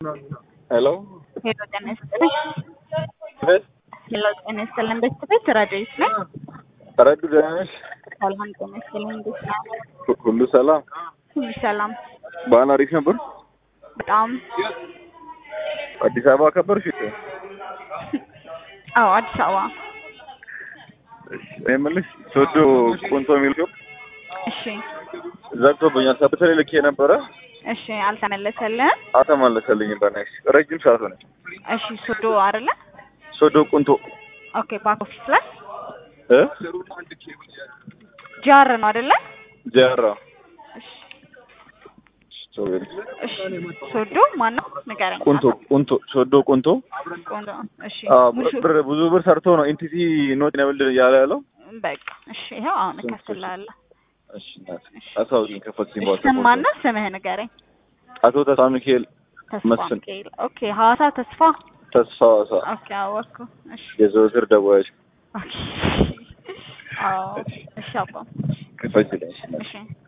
ሄሎ ሄሎ ጤና ይስጥልኝ። ቤት ሄሎ ጤና ይስጥልኝ። ቤት ቤት ረዳይት ነኝ። ረዱ ደህና ነሽ? ሰላም ጤና ይስጥልኝ። እንዴት ነው? ሁ- ሁሉ ሰላም? ሁሉ ሰላም። በዓል አሪፍ ነበር? በጣም አዲስ አበባ አከበርሽ? አዎ፣ አዲስ አበባ። እኔ የምልሽ ሶዶ ቁንቶ የሚል ሾፕ እሺ ዘግቶብኛል። በተለይ ልኬ ነበረ እሺ፣ አልተመለሰልህም? አልተመለሰልኝም። በእናትሽ ረጅም ሰዓት ሆነ። እሺ፣ ሶዶ አይደለ? ሶዶ ቁንቶ ኦኬ፣ ባክ ኦፊስ ላይ እ ጃር ነው አይደለ? ጀራ እሺ ሶሪ እሺ፣ ሶዶ ማን ነው ንገረኝ። ቁንቶ ቁንቶ ሶዶ ቁንቶ ቆንጆ። እሺ አዎ፣ ሙሹ ብር ብዙ ብር ሰርቶ ነው ኢንቲቲ ኖት ነብል ያለ ያለው። በቃ እሺ፣ ይኸው አሁን እከፍልሃለሁ። እሺ እናት አሳውቂኝ ከፈትሽኝ እሺ፣ ስም ማን ነው? ስምህ ንገረኝ። አቶ ተስፋ ሚካኤል ተስፋ መስፍን። ሚካኤል። ኦኬ፣ ሐዋሳ ተስፋ። ተስፋ ዋሳ ኦኬ፣ አወኩ። እሺ የዘወትር ደዋዮች ኦኬ። አዎ፣ እሺ አባ ክፈችልኝ። እሺ